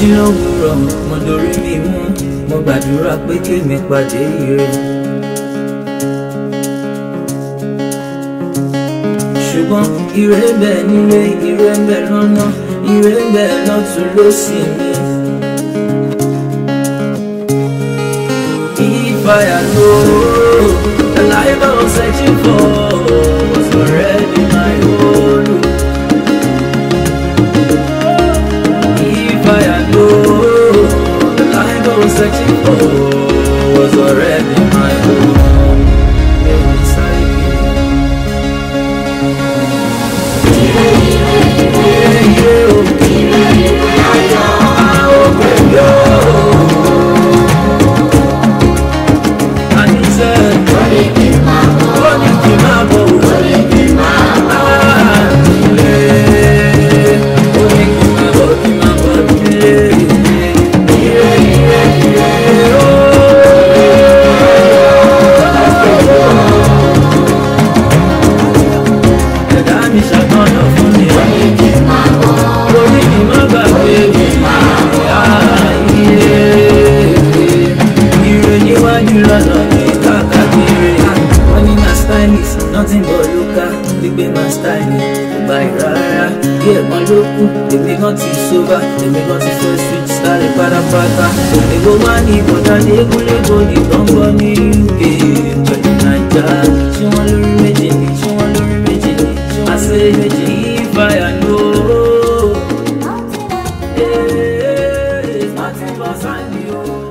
jí lówùúrọ̀ mo dorí mi mú mo gbàdúrà pé kémi pàdé ire. ṣùgbọ́n ire ń bẹ nílé ire ń bẹ lọ́nà ire ń bẹ lọ́tún lósì mi. If I had known the life I was searching for was already my own. If I had known the life I was searching for was already my own. Maybe Ẹ̀dá mi ṣàtọ̀nà fún mi. Orí mi má gbàgbé mi. Ayé ire níwájú lọ́nà mi káàkiri. Wọ́n ní my style is nothing but local. Gbígbé my style ni kò gba ìrara. Bí ẹ̀gbọ́n ló kú, èmi kan ti sóbà. Èmi kan ti fẹ́ switch style pátápátá. Òmìnira wá ní ìbọ̀dá lékúlékò ní gbọ̀ngbọ̀n ní UK pẹ̀lú Naija. Ṣé wọ́n lórí méjì ni? Ṣé wọ́n lórí méjì ni? I say méjì if I know. Hey, Martin Basani o.